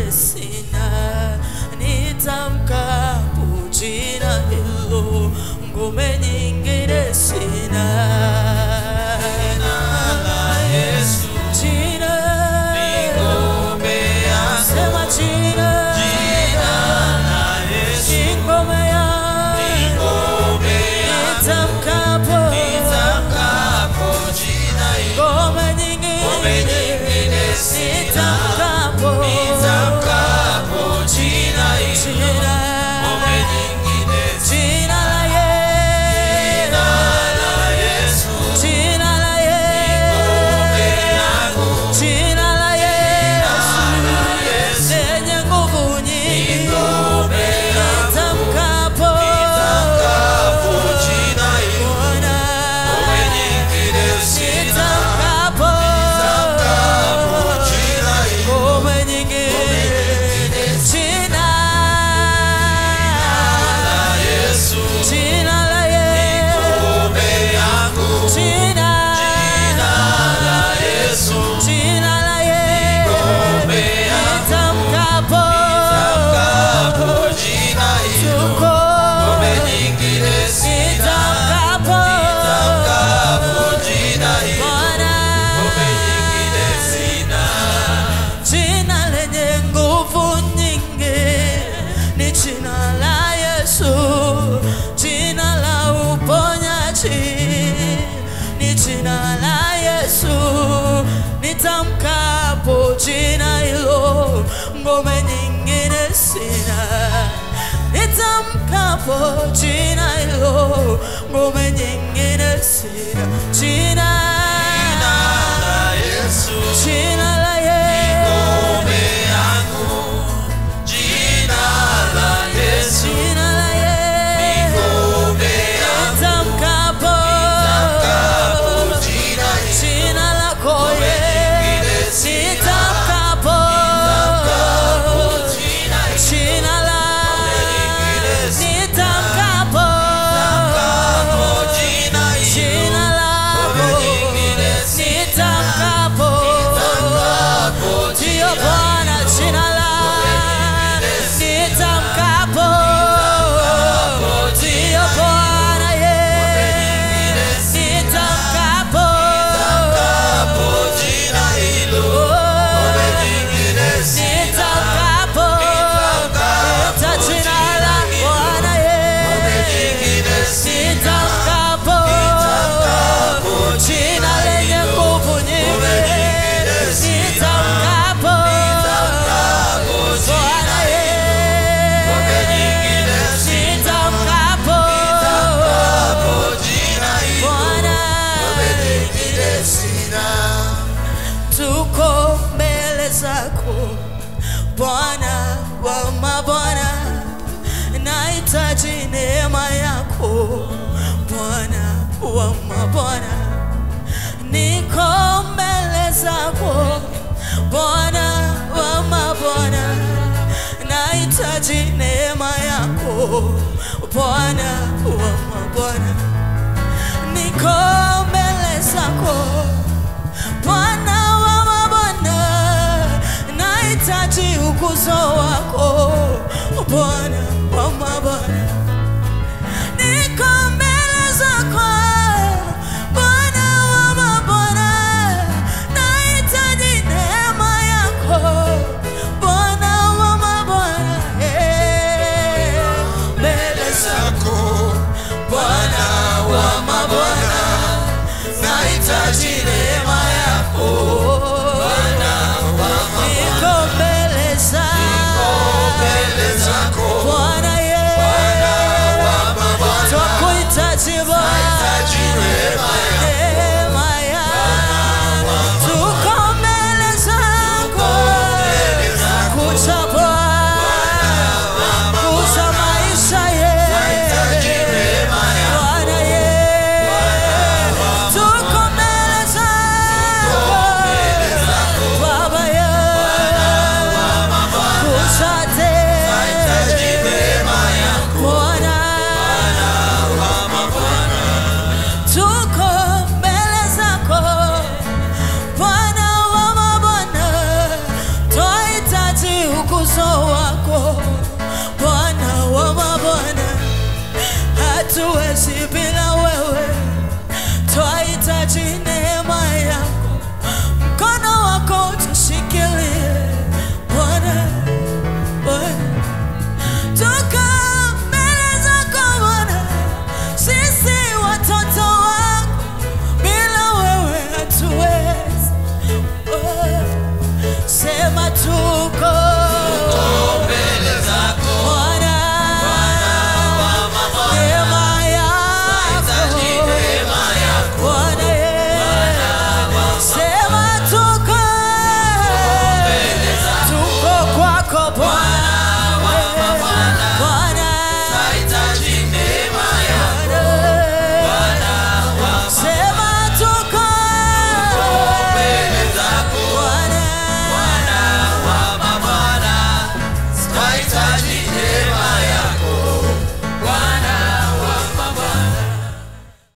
nyingine sina, nitamkapo jina hilo, ngome nyingine sina. Jina, sema jina, ni ngome yangu, nitamkapo ngome nyingine nitamkapo jina jina la Yesu jina la Yesu jina la Yesu lenye nguvu nyingi nitamkapo Bwana nitamkapo ngome nyingine jina jina la Yesu jina jina la Yesu nitamkapo tuko nitamkapo Bwana jina lenye nguvu nyingi ni jina la Yesu, jina la uponyaji ni jina la Yesu. Nitamkapo jina hilo, ngome nyingine sina. Nitamkapo jina hilo, ngome nyingine sina. Jina jina la Yesu, jina la Yesu, nitamkapo jina lako Yesu, nitamkapo jina la nitamkapo jina lako nitamkapo Ndiyo Bwana jina la nitamkapo Ndiyo Bwana ye nitamkapo nitamkapo ta jina la Bwana ye nitamkapo jina lenye nguvu nyingi nitamkapo Bwana ye nitamkapo Bwana tuko mbele zako Bwana wa mabwana, nahitaji neema yako Bwana wa mabwana, niko mbele zako Bwana wa mabwana, nahitaji neema yako Bwana wa mabwana, niko mbele zako Bwana wa mabwana, nahitaji ukuzo wako Bwana wa mabwana, niko mbele zako Bwana wa mabwana, nahitaji neema yako Bwana wa mabwana, eh, mbele zako Bwana wa mabwana, nahitaji neema yako niko mbele zako Bwana ye twakuita uso wako Bwana wa mabwana, hatuwezi bila wewe, twahitaji neema yako, mkono wako tushikilie Bwana, Bwana. Toka mbele zako Bwana, sisi watoto wako, bila wewe hatuwezi. Oh, Sema tuko mbele zako Bwana, neema yako neema yako Bwana, yeah. Sema tuko tuko kwako Bwana, Bwana. hitaji neema yako Sema tuko mbele zako Bwana, wa mabwana hitaji neema